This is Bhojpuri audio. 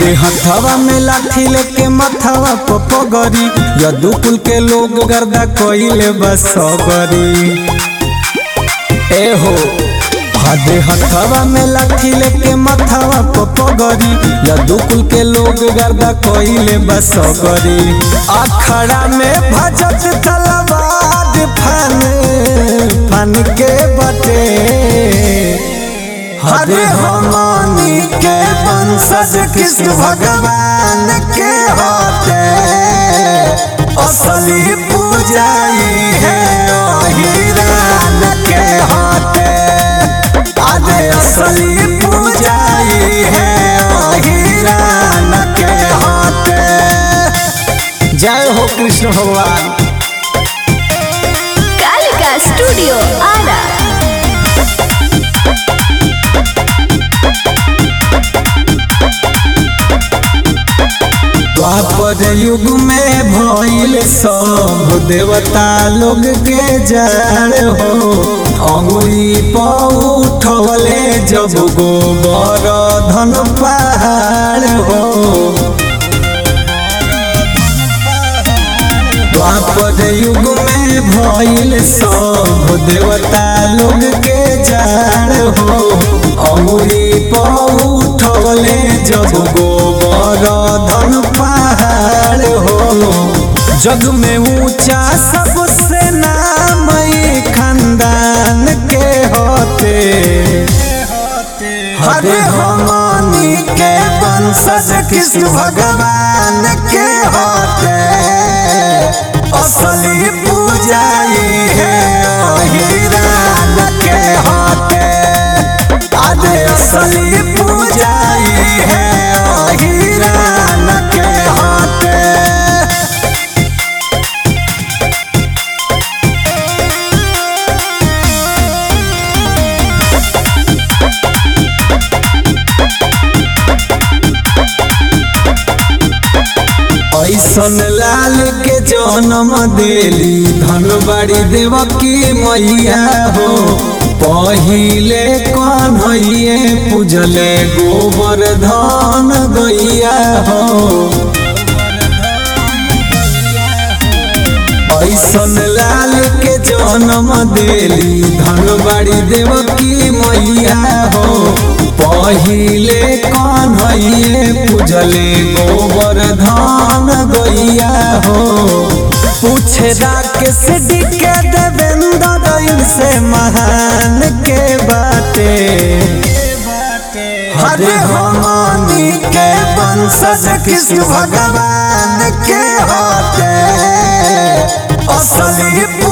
हदे हथवा में लाठी लेके मथवा पपगरी यदुकुल के लोग गर्दा कइले बस सबरी ए हो हदे हथवा में लाठी लेके मथवा पपगरी यदुकुल के लोग गर्दा कइले बस सबरी अखड़ा में भजत तलवार फन फन के बटे हरे हमनी के वंशज कृष्ण भगवान के होते असली पूजाई है ओहिरान के होते अरे असली पूजाई है ओहिरान के होते जय हो कृष्ण भगवान कालिका स्टूडियो आरा द्वापर युग में भइल सब देवता लोग के जड़ हो अंगुरी पर उठवले जब गोबर धन पहाड़ हो द्वापर युग में भइल सब देवता लोग के जड़ हो अंगुरी पर उठवले जब गोबर धन पहाड़ हो जग में ऊंचा सबसे नाम ई खानदान के होते हरे हमनी के वंशज कृष्ण भगवान के होते असली पूजाई है ओहिरान के होते अरे असली पूजाई है ओहिरान के होते ऐसन लाल के जन्म देली धनबाड़ी देवकी मैया हो पहिले कन्हैये पूजले गोबर धन गैया हो ऐसन लाल के जन्म देली धनबाड़ी देवकी मैया हो पहिले कन्हैये पूजले गोबर धान गैया हो पूछे राकेश के देवेंद्र इनसे महान के बाटे हरे हमनी के वंशज कृष्ण भगवान के होते असली